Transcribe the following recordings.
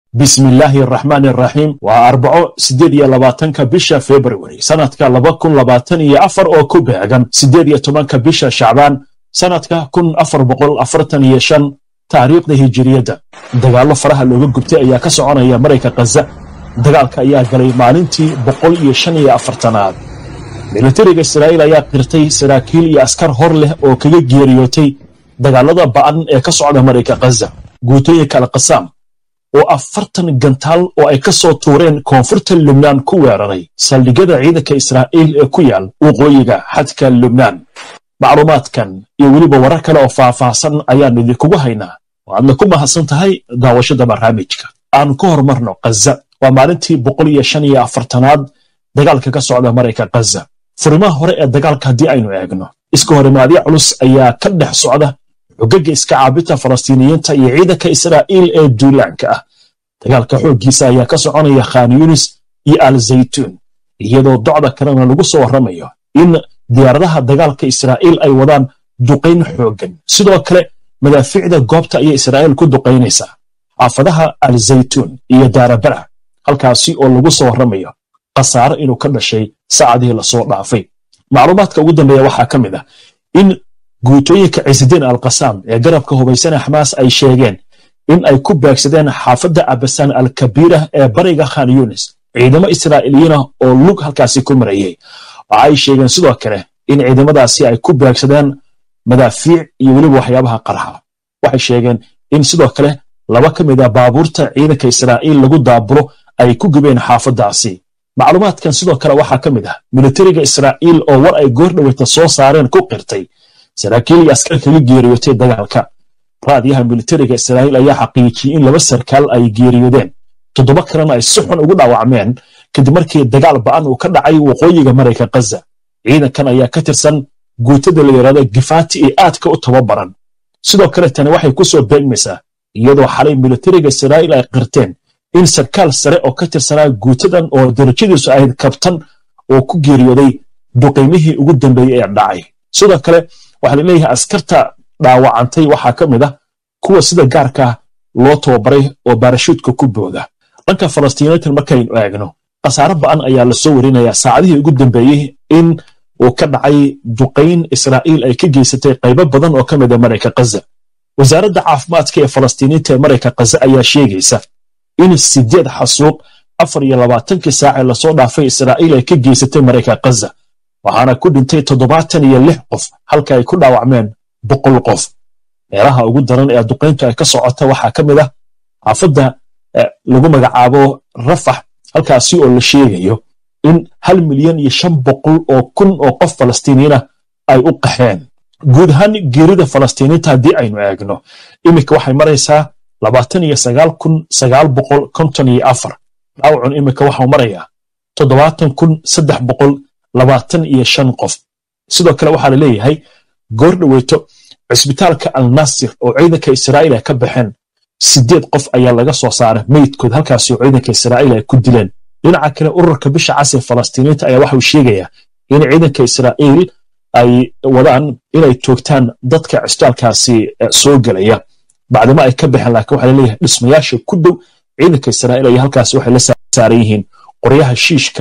bismillaahi araxmaani araxiim waa arbaco siddeed iyo labaatanka bisha februari sanadka laba kun labaatan iyo afar oo ku beegan siddeed iyo tobanka bisha shacbaan sanadka kun afar boqol afartan iyo shan taariikhda hijiriyadda dagaallo faraha looga gubtay ayaa ka soconaya marayka khaza dagaalka ayaa galay maalintii boqol iyo shan iyo afartanaad militariga israa'iil ayaa qirtay saraakiil iyo askar hor leh oo kaga geeriyootay dagaallada ba'an ee ka socda marayka khaza guutooyinka alkasaam oo afartan gantaal oo ay ka soo tuureen koonfurta lubnaan ku weeraray saldhigyada ciidanka israa'iil ee ku yaal waqooyiga xadka lubnaan macluumaadkan iyo weliba warar kale oo faahfaahsan ayaan idinkugu haynaa waadna ku mahadsan tahay daawashada barnaamijka aan ku horumarno khaza waa maalintii boqol iyo shan iyo afartanaad dagaalka ka socda marayka khaza furimaha hore ee dagaalka haddii aynu eegno iska horimaadyo culus ayaa ka dhex socda xogaga iska caabinta falastiiniyiinta iyo ciidanka israa'iil ee duulaanka ah dagaalka xooggiisa ayaa ka soconaya khan yunis iyo al zaytuun iyadoo docda kalena lagu soo warramayo in diyaaradaha dagaalka israa'iil ay wadaan duqayn xooggan sidoo kale madaafiicda goobta ayay israa'iil ku duqaynaysaa xaafadaha al zaytuun iyo daarabara halkaasi oo lagu soo warramayo khasaare inuu ka dhashay saacadihii lasoo dhaafay macluumaadka ugu dambeeya waxaa ka mid ah in guutooyinka ciisidiin alkasaam ee garabka hubaysana xamaas ay sheegeen in ay ku beegsadeen xaafadda abasaan alkabiira ee bariga khan yunis ciidamo israa'iiliyiinah oo lug halkaasi ku marayay waxa ay sheegeen sidoo kale in ciidamadaasi ay ku beegsadeen madaafiic iyo weliba waxyaabaha qarxa waxay sheegeen in sidoo kale laba ka mid a baabuurta ciidanka israa'iil lagu daabulo ay ku gubeen xaafaddaasi macluumaadkan sidoo kale waxaa ka mid ah militariga israa'iil oo war ay goor dhaweyta soo saareen ku qirtay saraakiil iyo askar kaga geeriyootay dagaalka raadiyaha militariga israa'iil ayaa xaqiijiyey in laba sarkaal ay geeriyoodeen toddoba kalena ay si xun ugu dhaawacmeen kadib markii dagaal ba'an uu ka dhacay waqooyiga marayka khaza ciidankan ayaa ka tirsan guutada la yidhahdo gifaati ee aadka u tababaran sidoo kale tani waxay ku soo beegmaysaa iyadoo xalay militariga israa'iil ay qirteen in sarkaal sare oo ka tirsanaa guutadan oo darajadiisu ahayd kabtan oo ku geeriyooday duqaymihii ugu dambeeyey ee dhacay sidoo kale waxaa la leeyahay askarta dhaawacantay waxaa ka mid ah kuwa sida gaarka loo tababaray oo baarashuudka ku booda dhanka falastiiniintan markaynu eegno khasaare ba'an ayaa lasoo warinayaa saacadihii ugu dambeeyey in uu ka dhacay duqayn israa'iil ay ka geysatay qaybo badan oo ka mid a marayka khaza wasaaradda caafimaadka ee falastiiniinta ee marayka khaza ayaa sheegaysa in sideed xasuuq afar iyo labaatankii saacee lasoo dhaafay israa'iil ay ka geysatay marayka khaza waxaana ku dhintay toddobaatan iyo lix qof halka ay ku dhaawacmeen boqol qof meelaha ugu daran ee duqayntu ay ka socota waxaa ka mid ah xaafadda lagu magacaabo rafax halkaasi oo la sheegayo in hal milyan iyo shan boqol oo kun oo qof falastiiniyiinah ay u qaxeen guud ahaan geerida falastiiniinta haddii aynu eegno iminka waxay maraysaa labaatan iyo sagaal kun sagaal boqol konton iyo afar dhaawacun iminka waxau marayaa toddobaatan kun saddex boqol labaatan iyo shan qof sidoo kale waxaa la leeyahay goor dhoweyto cisbitaalka al nasir oo ciidanka israa'iil ay ka baxeen sideed qof ayaa laga soo saaray meydkood halkaasi oo ciidanka israa'iil ay ku dileen dhinaca kale ururka bisha cas ee falastiiniinta ayaa waxauu sheegayaa in ciidanka israa'iil ay wadaan inay toogtaan dadka cisbitaalkaasi soo gelaya bacdimo ay ka baxeen laakiin waxaa laleeyahay dhismayaasha ku dhow ciidanka israa'iil ayaa halkaasi waxay la saaran yihiin qoryaha shiishka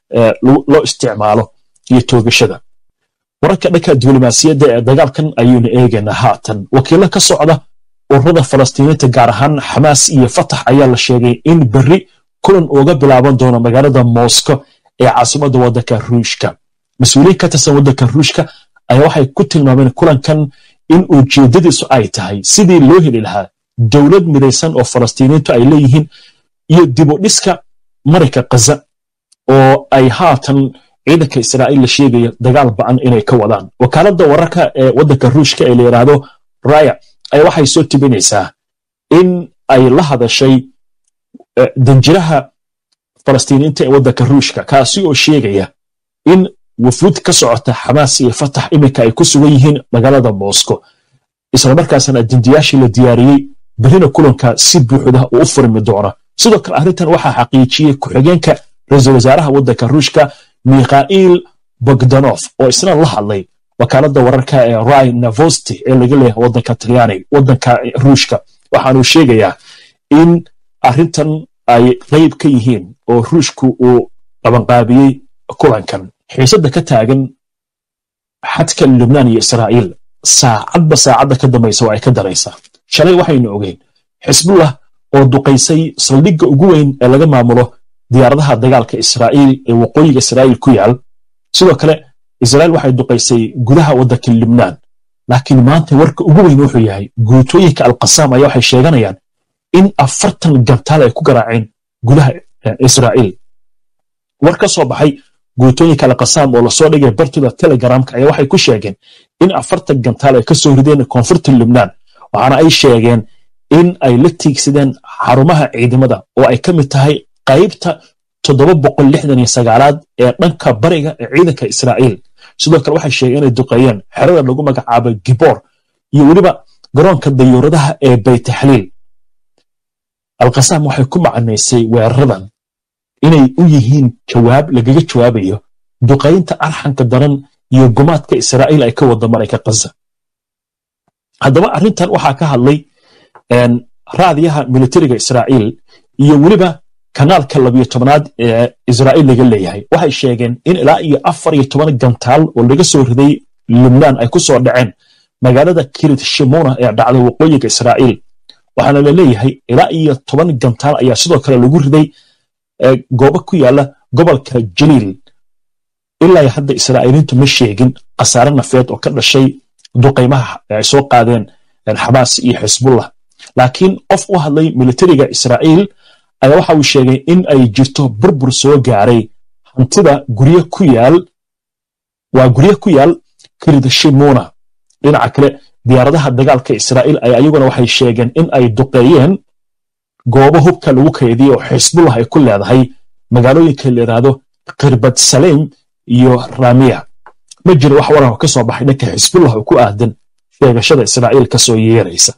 loo isticmaalo iyo toogashada wararka dhanka diblomaasiyadda ee dagaalkan ayaynu eegaynaa haatan wakiilo ka socda ururada falastiiniinta gaar ahaan xamaas iyo fatax ayaa la sheegay in berri kulan uga bilaaban doono magaalada moosko ee caasimadda waddanka ruushka mas-uuliyiin ka tirsan waddanka ruushka ayaa waxay ku tilmaameen kulankan in ujeeddadiisu ay tahay sidii loo heli lahaa dowlad midaysan oo falastiiniintu ay leeyihiin iyo dibudhiska marayka khaza oo ay haatan ciidanka israa'iil la sheegaya dagaal ba'an inay ka wadaan wakaaladda wararka ee waddanka ruushka ee la yidhaahdo raya ayaa waxay soo tibinaysaa in ay la hadashay danjiraha falastiiniinta ee waddanka ruushka kaasi oo sheegaya in wafuud ka socota xamaas iyo fatax iminka ay ku sugan yihiin magaalada moscow islamarkaasna dandiyaashii la diyaariyey berrina kulanka si buuxda uu u furmi doona sidoo kale arrintan waxaa xaqiijiyey ku-xigeenka ra-iisul wasaaraha waddanka ruushka mikhail bogdanof oo isna la hadlay wakaaladda wararka ee rai navosti ee laga leeyahay waddanka talyaaniga waddanka ruushka waxaanuu sheegayaa in arrintan ay qayb ka yihiin oo ruushku uu qabanqaabiyey kulankan xiisadda ka taagan xadka lubnaan iyo israa'iil saacadba saacadda ka dambaysa waa ay ka daraysaa shalay waxaynu ogeyn xisbullah oo duqaysay saldhigga ugu weyn ee laga maamulo diyaaradaha dagaalka israa'iil ee waqooyiga israa'iil ku yaal sidoo kale israa'iil waxay duqaysay gudaha waddanka lubnaan laakiin maanta warka ugu weyn wuxuu yahay guutooyinka alqasaam ayaa waxay sheeganayaan in afartan gantaal ay ku garaaceen gudaha israa'iil war ka soo baxay guutooyinka alqasaam oo lasoo dhigay bartooda telegramka ayaa waxay ku sheegeen in afartan gantaal ay ka soo rideen koonfurta lubnaan waxaana ay sheegeen in ay la tiigsadeen xarumaha ciidamada oo ay ka mid tahay qaybta toddoba boqol lixdan iyo sagaalaad ee dhanka bariga ee ciidanka israa'iil sidoo kale waxay sheegeen inay duqeeyeen xerada lagu magacaabo giboor iyo weliba garoonka dayuuradaha ee baytaxliil alqasaam waxay ku macnaysay weeraradan inay u yihiin jawaab lagaga jawaabayo duqaynta arxanka daran iyo gumaadka israa'iil ay ka wada marayka kaza haddaba arrintan waxaa ka hadlay raadiyaha militariga israa'iil iyo weliba kanaalka labiyo tobanaad ee israa'iil laga leeyahay waxay sheegeen in ilaa iyo afar iyo toban gantaal oo laga soo riday lubnaan ay ku soo dhaceen magaalada kirit shimona ee dhacda waqooyiga israa'iil waxaana la leeyahay ilaa iyo toban gantaal ayaa sidoo kale lagu riday goobo ku yaala gobolka jaliil ilaa hadda israa'iiliintu ma sheegin khasaare nafeed oo ka dhashay duqaymaha ay soo qaadeen xamaas iyo xisbullah laakiin qof u hadlay militariga israa'iil ayaa waxa uu sheegay in ay jirto burbur soo gaaray hantida gurye ku yaal waa gurye ku yaal kiridshimona dhinaca kale diyaaradaha dagaalka israa'iil ay ayaguna waxay sheegeen in ay duqeeyeen goobo hubka lagu kaydiyo oo xisbullah ay ku leedahay magaalooyinka la yidhaahdo kirbad saleim iyo ramiya ma jiro wax waran ka soo baxay dhanka xisbullah oo ku aadan sheegashada israa'iil ka soo yeeraysa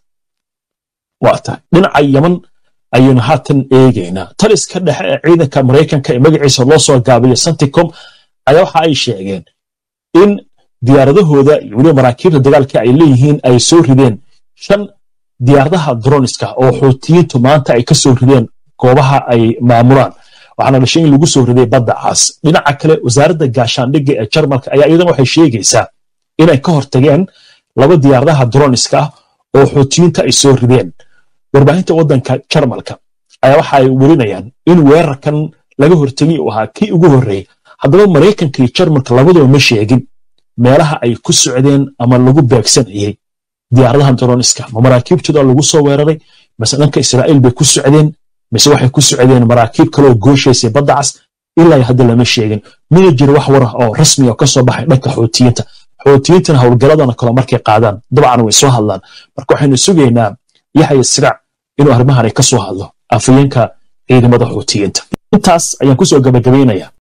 waa tahay dhinaca yaman ayaynu haatan eegaynaa taliska dhexe ee ciidanka maraykanka ee magaciisa loo soo gaabiyo santicom ayaa waxa ay sheegeen in diyaaradahooda iyo weliba maraakiibta dagaalka ay leeyihiin ay soo rideen shan diyaaradaha droniska oo xuutiyiintu maanta ay ka soo rideen goobaha ay maamulaan waxaana dhashay in lagu soo riday badda caas dhinaca kale wasaaradda gaashaandhigga ee jarmalka ayaa iyadana waxay sheegaysaa inay ka hortageen laba diyaaradaha droniska ah oo xuutiyiinta ay soo rideen warbaahinta waddanka jarmalka ayaa waxa ay werinayaan in weerarkan laga hortegay uu ahaa kii ugu horreeyey haddaba maraykanka iyo jarmalka labaduba ma sheegin meelaha ay ku socdeen ama lagu beegsanayey diyaaradahan droniska ma maraakiibtooda lagu soo weeraray mise dhanka israa'iil bay ku socdeen mise waxay ku socdeen maraakiib kaleoo gooshaysay badda cas ilaa hadda lama sheegin mina jiro wax war ah oo rasmi oo ka soo baxay dhanka xuutiyiinta xuutiyiintana howlgalladana kale markay qaadaan dabcan way soo hadlaan marka waxaynu sugaynaa yaxya siraac inuu arrimahan ay ka soo hadlo afayeenka ciidamada xuutiyiinta intaas ayaan ku soo gabagabaynayaa